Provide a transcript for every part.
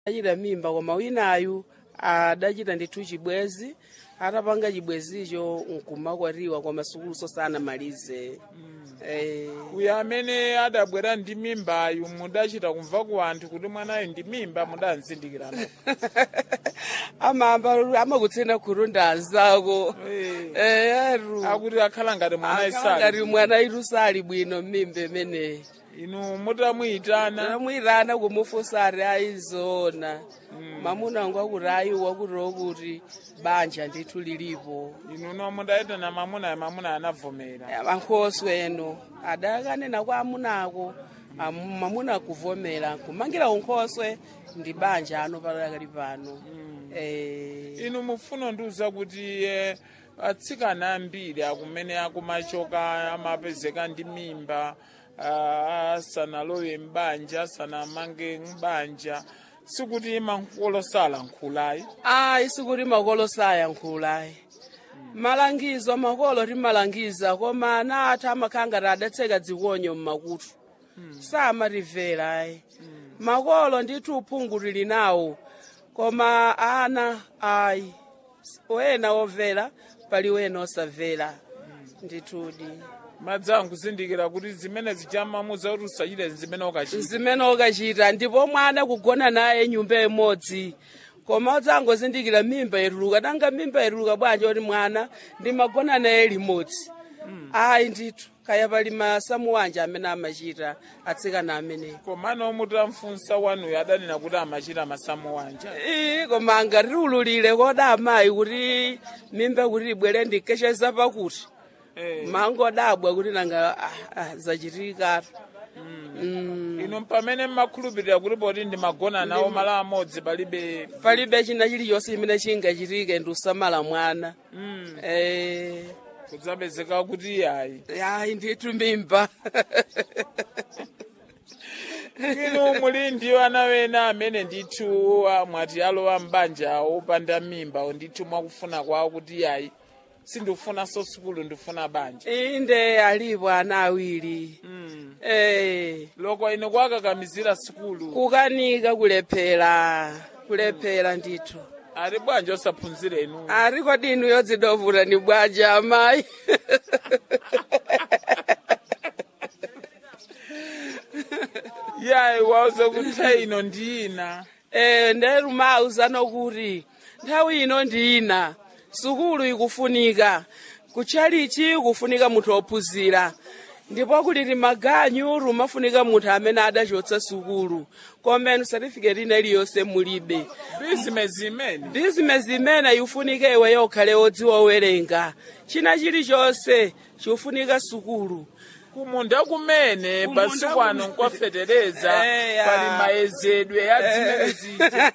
adachita mimba koma winayu adachita ndithu chibwezi atapanga chibwezicho nkumakwatiwa koma sukuluso sanamalize eh, uyo amene adabwera ndi mimbayu mudachita kumva ku anthu kuti mwanayo ndi mimba mudanzindikirana amamba amakutsena kurunda anzako eh, aru akuti akhala ngati mwana akhala isali ngati mwana itu sali bwino mmimba imeneyi inu mutamuyitana tamwirana kumufunsa ari aizona mamuna wangu akuti ayiwa kutiwo kuti banja ndithu lilipo inu no mudayitana mamuna mamuna anavomera mankhoswe eno adakanena kwa amunako amu- mamuna kuvomera kumangira unkhoswe ndi banja ano palakali pano eh, inu mufuna ndiuza kuti eh, atsikana ambiri akumene akumachoka amapezeka ndi mimba ah, asanalowe mbanja asanamange mbanja sikuti mankolo salankhulayi ayi sikuti makolo sayankhulayi malangizo makolo timalangiza koma ana athu amakhala ngati adatseka dzikonyo mmakutu samatimvera ayi makolo ndithu uphungu tili nawo koma ana ayi wena womvera pali wena osamvera ndithudi madzangu kuzindikira kuti zimene zichamamuza kuti usachite zimene ukachita zimene ukachita ndipo mwana kugona naye nyumba imodzi koma udzangozindikira mimba ituluka nanga mimba ituluka bwanji kuti mwana ndimagona naye limodzi ayi ndithu kaya pali masamu wanji amene amachita atsikana amenewo komano mutamfunsa wanuyo adanena kuti amachita masamu wanja ii koma angatiululire koda amayi kuti mimba kuti ibwere ndikesheza pakuti Eh, mangodabwa kuti nanga ah, ah, zachitikatu mm. inu pamene mmakhulupirira kuti poti ndimagona nawo malo amodzi palibe palibe china chilichonse chimene chingachitike ndi usamala mwana mm, eh kudzapezeka kuti iyayi ayi ndithu mimba inu muli ndiwo ana wena amene ndithu ah, mwati alowa mbanja opanda mimba ndithu mwakufuna kwawo kuti iyayi sindifunanso sukulu ndifuna banja inde alipo ana awiri mm. eh loko ine kwakakamizira sukulu kukanika kulephera kulephera ndithu ali bwanja osaphunzira inu ariko dinu yodzidovula ni bwaja amayi yayi wauze kuti ino ndi ina eh nderumauzano kuti nthawi ino ndi ina sukulu ikufunika kutchalichi kufunika munthu ophunzira ndipo kuliti maganyu rumafunika munthu amene adachotsa sukulu komenu certificate ina iliyonse mulibe bizinesi imene bizinesi imene ifunika iwe yokhale odziwa owerenga china chilichonse chikufunika sukulu kumunda kumene Kumunda basi kwano kumene. nkwafetereza Eya. pali mayezedwe ya zimene zija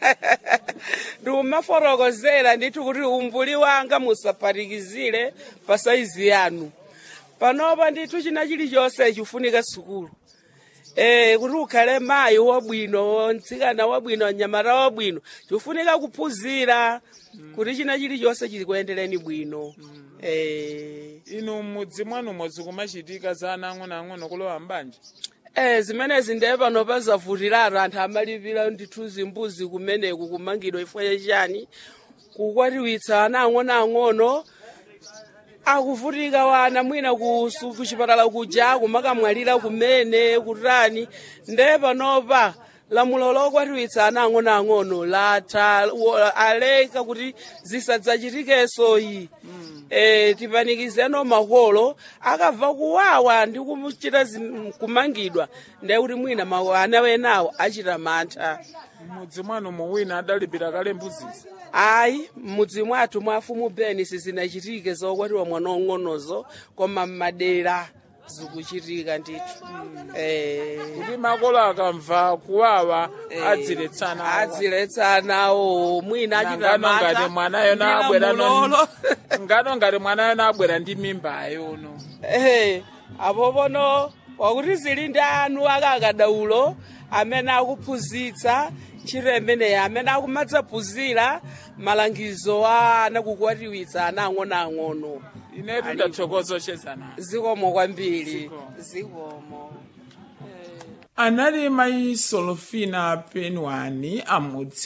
ndiumafotokozera ndithu kuti umbuli wanga musaphatikizire pa saizi yanu panopa ndithu china chilichonse chifunika sukulu Eh, kuti ukhale mayi wabwino mtsikana wabwino mnyamata wabwino chikufunika kuphunzira kuti china chilichonse chikuyendereni bwino eh, inu mudzi mwanumo zikumachitika za ana ang'onoang'ono kulowa mbanja Eh, zimenezi ndiye panopa zavutiratu anthu amalipira ndithu zimbuzi kumeneku kumangidwa ifwe chani kukwatiwitsa ana ang'onoang'ono akuvutika wana mwina ku su- kuchipatala kuja kumakamwalira kumene kutani ndiye panopa lamulo lokwatiwitsa ana ang'onoang'ono latha wo- aleka kuti zisadzachitikenso iyi eh, tipanikizeno makolo akabva kuwawa ndi kumuchita zin- kumangidwa ndiye kuti mwina ma- ana wenawo achita mantha mudzi mwanumo wina adalipira kale mbuzizi ayi m'mudzi mwathu mwa afumu beni sizinachitike zokwatiwa mwana ong'onozo koma m'madera zikuchitika ndithu eh, kuti makolo akamva kuwawa adziletsana adziletsanawo mwina achita ngano ngati mantha mwanayo ndi nabwera lamulolo. ngano ngati mwanayo nabwera ndi mimbayo uno Eh, apo pono wakuti zili ndi anu akakadaulo amene akuphunzitsa ntchito imeneyi amene akumadzaphunzira malangizo a ana kukwatiwitsa ana ang'onoang'ono inetu ndathokoza ochezana zikomo kwambiri Zikomo. zikomo anali mayi solofina penwani amudzi